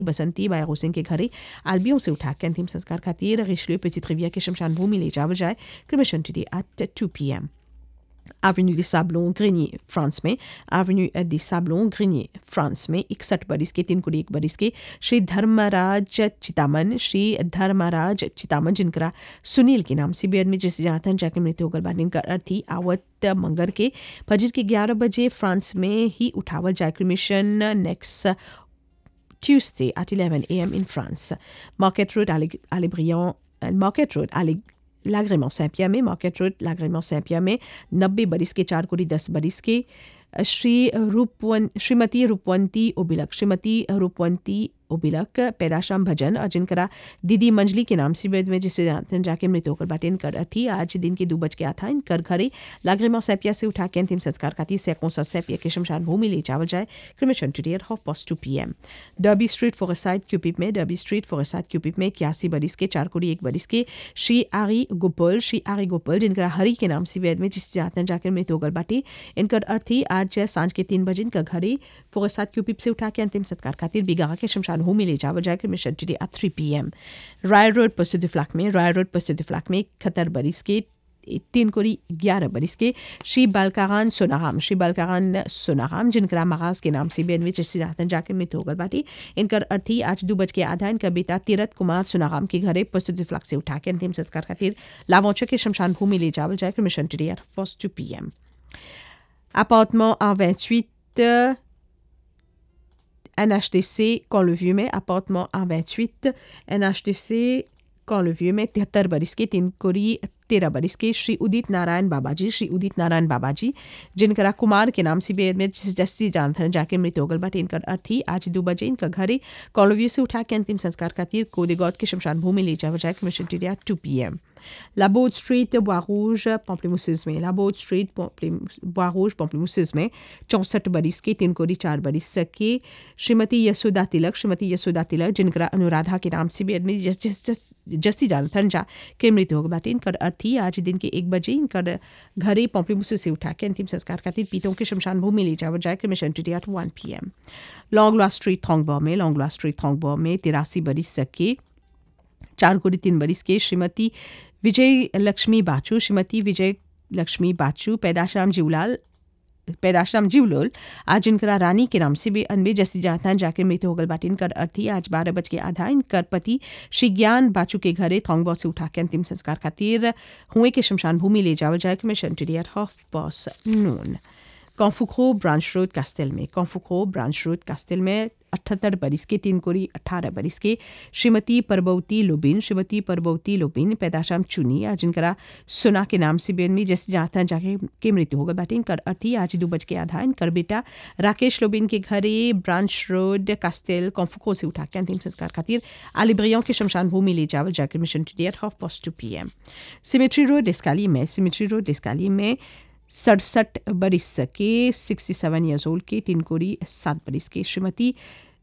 बसंती बाया सिंह के घरे आलबियों से उठा के अंतिम संस्कार खातिर रिशलियो पेचित्रिविया के शमशान भूमि ले जावल जाए cremation today at 2 PM Avenue des Sablons, Grigny, France में Avenue des Sablons, Grigny, France में इकसठ बरिस के तीन कुड़ी एक बरिस के श्री धर्मराज चितामन श्री धर्मराज चितामन जिनकरा सुनील के नाम से बेद में जिस जातन जाके मृत्यु होगल बानी का अर्थी आवत मंगर के फजर के ग्यारह बजे फ्रांस में ही उठावल जाए cremation next Tuesday at 11 a.m. in France. Market Road, Alibriand, Market Road, Ali l'agrément Saint-Pierre में मार्केट रोड l'agrément Saint-Pierre में नब्बे बरिस के चार कोड़ी दस बरिस के श्री रूपवन श्रीमती रूपवंती ओबिलक श्रीमती रूपवंती ओबिलक पैदाशाम भजन और जिनकरा दीदी मंजली के नाम से वेद में जिसे जानते हैं जाके मृत्यु होकर बाटे इनकर थी आज दिन के दो बज के आता इनकर घरे लागरिमा सैपिया से उठा के अंतिम संस्कार का तीस सैकों सा सैपिया के शमशान भूमि ले चावल जाए cremation today at half past two p m Derby Street फोरसाइड क्यूपिप में डर्बी स्ट्रीट फोरसाइड क्यूपिप में इक्यासी बरिस के चार कोड़ी एक बरिस के श्री आरी गोपाल श्री आरी गोपाल जिनका हरी के नाम से वेद में जिसे जानते हैं जाकर मृत्यु होकर बाटे इनकर अर्थी आज सांझ के तीन बजे इनका घरे फोरसाइड क्यूपिप से उठा के अंतिम संस्कार खातिर बिगा के शमशान भूमि ले जावल जाकर मिशन today at three p m राय रोड पसुद फ्लैक में राय रोड पसुद फ्लैक में इकहत्तर बरिस के तीन कोड़ी ग्यारह बरिस के श्री बालकारान सोनाराम श्री बालकारान सोनाराम जिनका महाज के नाम से बेन विच जातन जाकर मृत्यु होगल बाटी इनकर अर्थी आज दो बज के आधा इनका बेटा तीरथ कुमार सोनाराम के घरे प्रस्तुति फ्लक से उठा के अंतिम संस्कार खातिर लावौचो के शमशान भूमि ले जावल जाकर मिशन today at first two p m Appartement à 28 NHTC quand le vieux mai, appartement à 28 NHTC quand le vieux mai, तिहत्तर बरिस के तीन कोरी तेरह बरिस के श्री उदित नारायण बाबाजी श्री उदित नारायण बाबाजी जिनकरा कुमार के नाम से बेद में जस्सी जानथन जाके मृत्यु होगल बाटे इनकर अर्थी आज दो बजे इनका घरे कॉलोव्यू से उठा के अंतिम संस्कार खातिर कोदेगौद के शमशान भूमि ले जावा जाए मिशन टीरिया two p m La Baud Street, Bois-Rouge, Pamplemousse में La Baud Street, Bois-Rouge, Pamplemousse में चौंसठ बरिस के तीन कोड़ी चार बरिस के श्रीमती यशोदा तिलक श्रीमती यशोदा तिलक जिनका अनुराधा के नाम से भी आदमी जस जस जस जस्ती जानथन जा के मृत्यु हो बाटे इनकर अर्थी आज दिन के एक बजे इनकर घरे पॉम्पलीमुसे से उठा के अंतिम संस्कार खातिर पीतों के शमशान भूमि ले जावर जाए मिशन today at one p m लॉन्गला स्ट्रीट थोंगबॉ में लॉन्गला स्ट्रीट थोंगबॉ में तिरासी बरिस के चार कोड़ी तीन बरिस के श्रीमती विजय लक्ष्मी बाचू श्रीमती विजय लक्ष्मी बाचू पैदाशाम जीवलाल पैदाशाम जीवलोल आज इनकरा रानी के नाम से भी अनबे जैसी जाता जाकर मृत्यु होगल बाटी इनकर अर्थी आज बारह बज के आधा इनकर पति श्री ज्ञान बाचू के घरे थोंगबॉ से उठा के अंतिम संस्कार खातिर हुए के शमशान भूमि ले जावल जाए मिशन today at half past noon कॉन्फुखो branch road castle में कॉन्फुखो ब्रांच रोड कास्टेल में अठहत्तर बरिस के तीन कोड़ी अठारह बरिस के श्रीमती परबौती लोबिन श्रीमती परबौती लोबिन पैदाशाम चुनी आज इनकरा सुना के नाम से बेन में जैसे जाता जाके के मृत्यु होगा बाटे इनकर अर्थी आज दो बज के आधा इनकर बेटा राकेश लोबिन के घरे ब्रांच रोड कास्टेल कॉन्फुको से उठा के अंतिम संस्कार खातिर आलिब्रियों के शमशान भूमि ले जावल जाकर मिशन to at half past two p m Cemetery Road डिस्काली में सिमेट्री रोड डिस्काली में सड़सठ बरिस के सिक्सटी सेवन ईयर्स ओल्ड के तीन कोड़ी सात बरिस के श्रीमती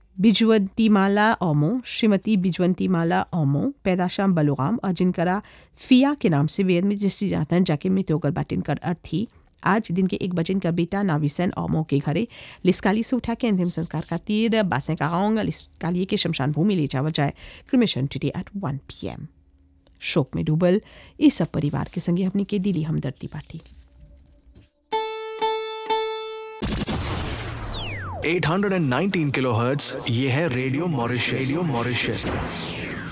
बिजवंती माला ओमो श्रीमती बिजवंती माला ओमो पैदाशाम बलुराम और जिनकरा फिया के नाम से वेद में जिससे जाता है जाके मृत्यु होकर बाटिन कर अर्थी आज दिन के एक बजे इनका बेटा नाविसन ओमो के घरे लिस्काली से उठा के अंतिम संस्कार खातिर बासें कांग लिस्काली के शमशान भूमि ले जावल जाए cremation today at one p m शोक में डूबल इस सब परिवार के संगे अपनी के दिली हमदर्दी पार्टी 819 किलोहर्ट्ज ये है रेडियो मॉरिशस रेडियो मॉरिशस